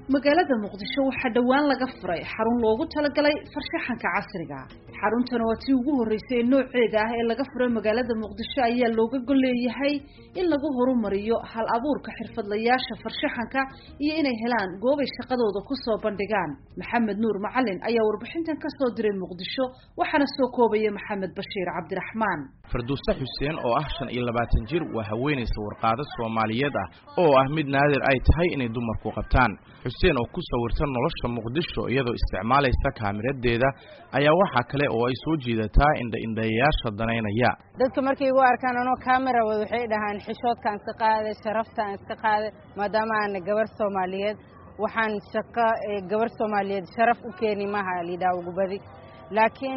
magaalada muqdisho waxaa dhowaan laga furay xarun loogu talagalay farshaxanka casriga xaruntan waa tii ugu horreysay ee nooceeda ah ee laga furay magaalada muqdisho ayaa looga gol leeyahay in lagu horumariyo hal abuurka xirfadlayaasha farshaxanka iyo inay helaan goobay shaqadooda kusoo bandhigaan maxamed nuur macalin ayaa warbixintan kasoo diray muqdisho waxaana soo koobaya maxamed bashiir cabdiraxmaan farduuse xuseen oo ah shan iyo labaatan jir waa haweenaysa warqaado soomaaliyeed ah oo ah mid naadir ay tahay inay dumarku qabtaan xuseen oo ku sawirta nolosha muqdisho iyadoo isticmaalaysa kaamiradeeda ayaa waxaa kale oo ay soo jiidataa indha-indhayayaasha danaynaya dadka markay igu arkaan anoo camera wad waxay dhahaan xishoodkaan iska qaaday sharaftaan iska qaaday maadaama aana gabar soomaaliyeed waxaan shaqo gabar soomaaliyeed sharaf u keeni maha lidhaa ugu badi laakiin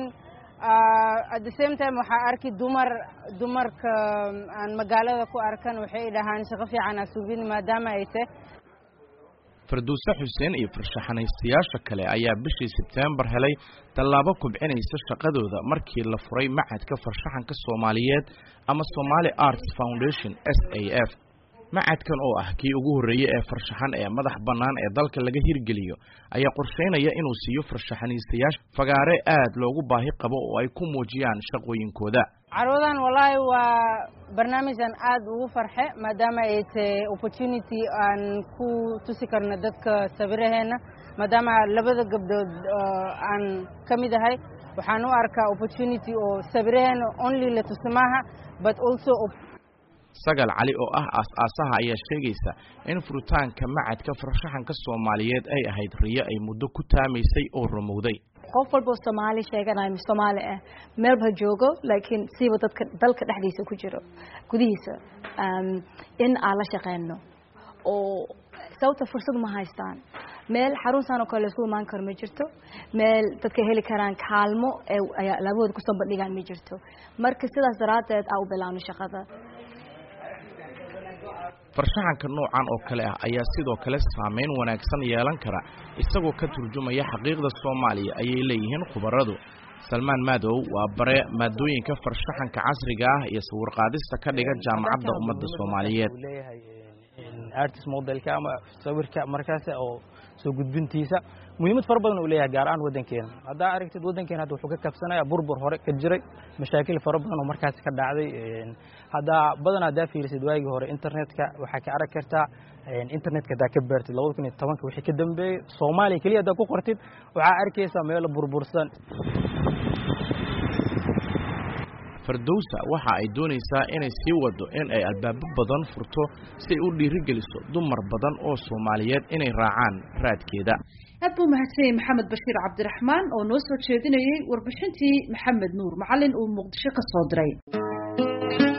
at the same time waxaa arki dumar dumarka aan magaalada ku arkan waxay dhahaan shaqo fiican asubin maadaama ay te farduuse xuseen iyo farshaxanaystayaasha kale ayaa bishii sebtembar helay tallaabo kubcinaysa shaqadooda markii la furay macadka farshaxanka soomaaliyeed ama somaali arts foundation s a f macadkan oo ah kii ugu horreeyey ee farshaxan ee madax bannaan ee dalka laga hirgeliyo ayaa qorsheynaya inuu siiyo farshaxanaystayaasha fagaare aad loogu baahi qabo oo ay ku muujiyaan shaqooyinkooda carwadan wallaahi waa barnaamij aan aad ugu farxe maadaama ay tahay opportunity aan ku tusi karno dadka sawiraheenna maadaama labada gabdhood aan ka mid ahay waxaan u arkaa opportunity oo sawiraheenna only la tusi maaha but also sagal cali oo ah aas-aasaha ayaa sheegaysa in furitaanka macadka farshaxanka soomaaliyeed ay ahayd riyo ay muddo ku taamaysay oo rumowday qof walba oo soomaali sheeganayo soomaali ah meelba joogo laakiin siiba dadka dalka dhexdiisa ku jiro gudihiisa in aan la shaqeyno oo sababta fursad ma haystaan meel xaruntan oo kale laisku imaan karo ma jirto meel dadka heli karaan kaalmo ee labahooda kusoo bandhigaan ma jirto marka sidaas daraaddeed aa u bilaabno shaqada farshaxanka noocan oo kale ah ayaa sidoo kale saameyn wanaagsan yeelan kara isagoo ka turjumaya xaqiiqda soomaaliya ayay leeyihiin khubaradu salmaan maadow waa bare maadooyinka farshaxanka casriga ah iyo sawirqaadista ka dhiga jaamacadda ummadda soomaaliyeed artist modelka ama sawirka markaas oo soo gudbintiisa muhiimad fara badan uu leeyahay gaar ahaan waddankeena haddaa aragtid waddankeena hadda wuxuu ka kabsanaya burbur hore ka jiray mashaakil fara badan oo markaasi ka dhacday haddaa badan haddaa fiirisid waagii hore internetka waxaa ka arag kartaa internetka haddaa ka baartid labada kun iyo tobanka wixii ka dambeeyey soomaaliya keliya haddaa ku qortid waxaa arkaysaa meelo burbursan fardowsa waxa ay doonaysaa inay sii wado in ay albaabo badan furto si ay u dhiirigeliso dumar badan oo soomaaliyeed inay raacaan raadkeeda aad buu mahadsanyay maxamed bashiir cabdiraxmaan oo noo soo jeedinayey warbixintii maxamed nuur macalin uu muqdisho ka soo diray